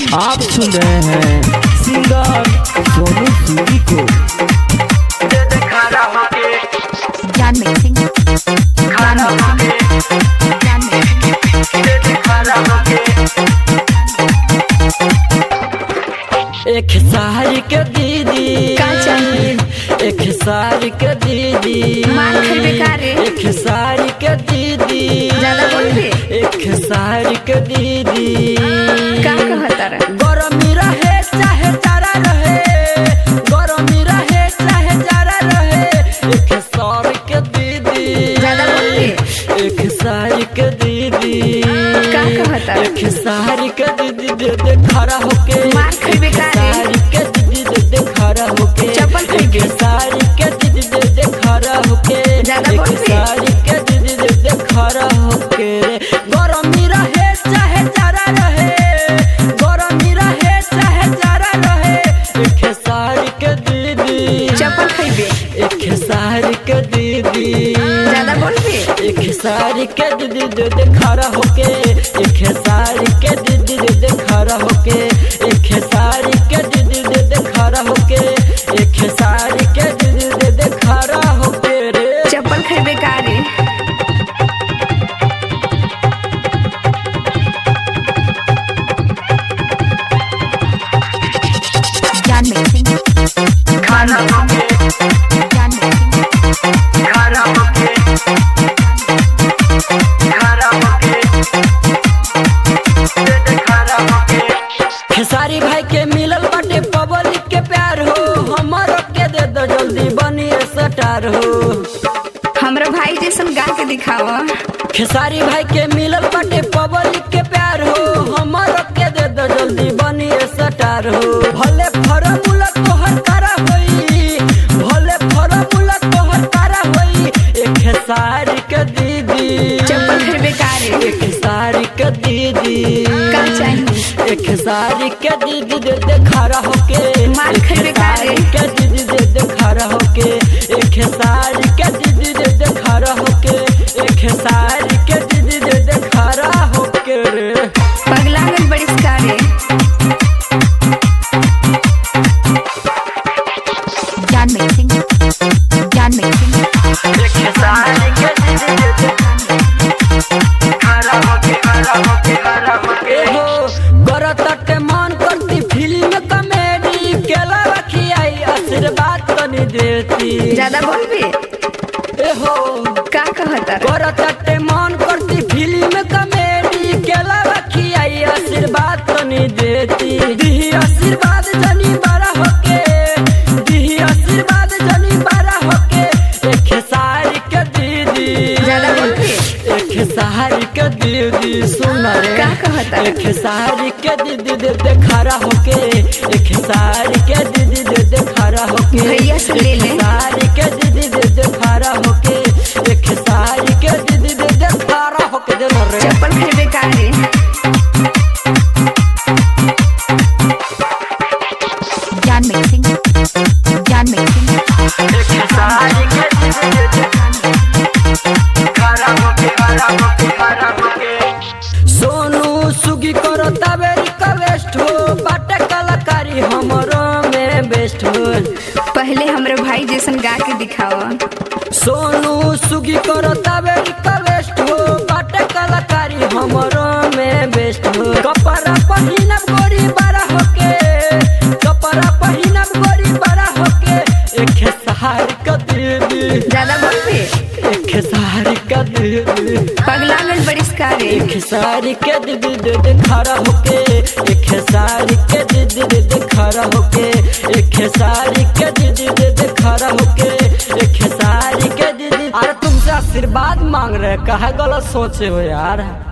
आप सुन रहे हैं सिंगर सोनू सूरी को ज्ञान मिक्सिंग ज्ञान मिक्सिंग ज्ञान मिक्सिंग एक सारी के दीदी का चाहिए? एक सारी के दीदी मार खइबे का रे? एक सारी के दीदी ज्यादा बोलबे? एक सारी के दीदी का कहता रे गरमी रहे चाहे जाड़ा रहे गरमी रहे चाहे जाड़ा रहे एक सारी के दीदी ज्यादा बोलबे? एक सारी के दीदी का कहता रे? एक सारी के दीदी दे दे खड़ा होके मार खइबे का रे? सारी के दीदी दे दे खड़ा होके चप्पल खइबे? एक सारी के दीदी दे दे खड़ा होके ज्यादा एक बोलबे? सारी के दीदी दे दे खड़ा होके रे गरमी रहे चाहे जाड़ा रहे गरमी रहे चाहे जाड़ा रहे एक सारी के दीदी चप्पल खइबे एक सारी के दीदी ज्यादा बोलबे एक सारी के दीदी दे दे खड़ा होके एक सारी के दीदी दे दे खड़ा होके एक सारी के दीदी दे दे खड़ा होके एक सारी के दीदी दे दे खड़ा होके रे चप्पल खइबे का रे ज्ञान मिक्सिंग ज्ञान मिक्सिंग ज्ञान मिक्सिंग खेसारी भाई के मिलल बाटे पब्लिक के प्यार हो हमर के दे दो जल्दी बनी स्टार हो हमरा भाई जैसन गा के दिखावा खेसारी भाई के मिलल बाटे पब्लिक के प्यार हो हमर के दे दो जल्दी बनी स्टार हो भले फॉर्मूला तोहर करा होई भले फॉर्मूला तोहर करा होई एक खेसारी के दीदी चप्पल खइबे का रे एक खेसारी के दीदी का चाहिए एक खेसारी के दीदी दे दे खड़ा होके मार एक खइबे का रे? खेसारी के दीदी दे दे खड़ा होके एक खेसारी के दीदी दे दे खड़ा होके एक खेसारी के दीदी दे दे खड़ा होके रे पगला गल बड़ी का रे ज्ञान मिक्सिंग ज्ञान मिक्सिंग एक खेसारी के दीदी दे दे खड़ा होके खड़ा होके खड़ा होके हो करत मन करती फिल्म कॉमेडी केला रखी आई आशीर्वाद तनी देती ज्यादा बोलबे ए हो का कहता रे करत मन करती फिल्म कॉमेडी केला रखी आई आशीर्वाद तनी देती दिही आशीर्वाद जनी बड़ा होके दिही आशीर्वाद जनी बड़ा होके एक सारी के दीदी ज्यादा बोलबे एक सारी के दीदी सुन रे का कहता रे? एक सारी के दीदी दे दे खड़ा होके एक सारी के दीदी दे दे खड़ा होके भैया से ले ले। एक सारी के दीदी दे दे खड़ा होके एक सारी के दीदी दे दे खड़ा होके दे ना रे चप्पल खइबे का रे ज्ञान मिक्सिंग ज्ञान मिक्सिंग एक सारी के दीदी दे दे खड़ा होके खड़ा होके खड़ा होके सोनू सुगी करो तबेरी का वेस्ट हो बाटे कलाकारी हमरो में बेस्ट हो पहले हमरे भाई जैसन गा के दिखावा सोनू सुगी करो तबेरी का वेस्ट हो बाटे कलाकारी हमरो में बेस्ट हो कपड़ा पहिनब गोरी बड़ा होके कपड़ा पहिनब गोरी बड़ा होके एक सहार का दीदी ज्यादा बोलबे एक सारी का दीदी पगला गल बड़ी का रे एक सारी के दीदी दे दे खड़ा होके एक सारी के दीदी दे दे खड़ा होके एक सारी के दीदी दे दे खड़ा होके एक सारी के दीदी अरे तुमसे आशीर्वाद मांग रहे कहा गलत सोचे हो यार